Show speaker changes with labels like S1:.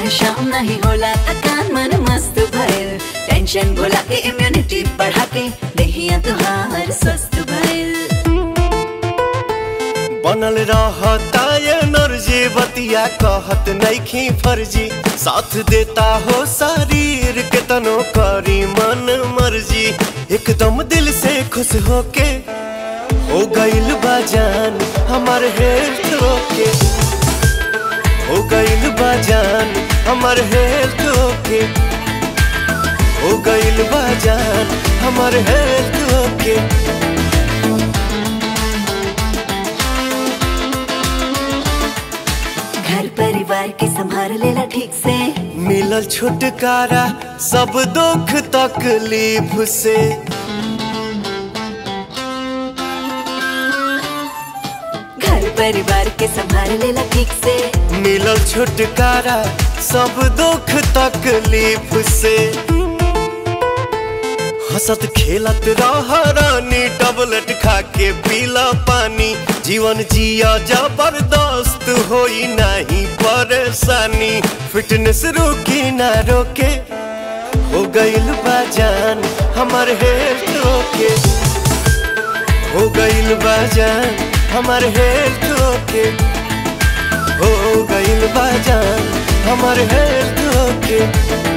S1: सुबह शाम नहीं होला थकान मन मस्त भइल टेंशन भुला के इम्यूनिटी बढ़ा के देहिया तुहार स्वस्थ भइल
S2: बनल रहता एनर्जी बतिया कहत नइखी फर्जी साथ देता हो शरीर के तनो करी मन मर्जी एकदम दिल से खुश होके हो गइल बाजान हमार हेल्थ ओके हो गइल बाजान हमार हेल्थ ओके हो गइल बाजान हमार हेल्थ ओके
S1: घर परिवार के संभाल लेला ठीक से
S2: मिलल छुटकारा सब दुख तकलीफ से
S1: घर परिवार के संभाल लेला ठीक से
S2: मिलल छुटकारा सब दुख तकलीफ से हंसत खेलत रह रानी टबलेट खा के पीला पानी जीवन जिया जबरदस्त होई नहीं परेशानी फिटनेस रुकी ना रोके हो गइल बाजान हमार हेल्थ ओके हो गइल बाजान हमार हेल्थ ओके हो गइल बाजान हमार हेल्थ ओके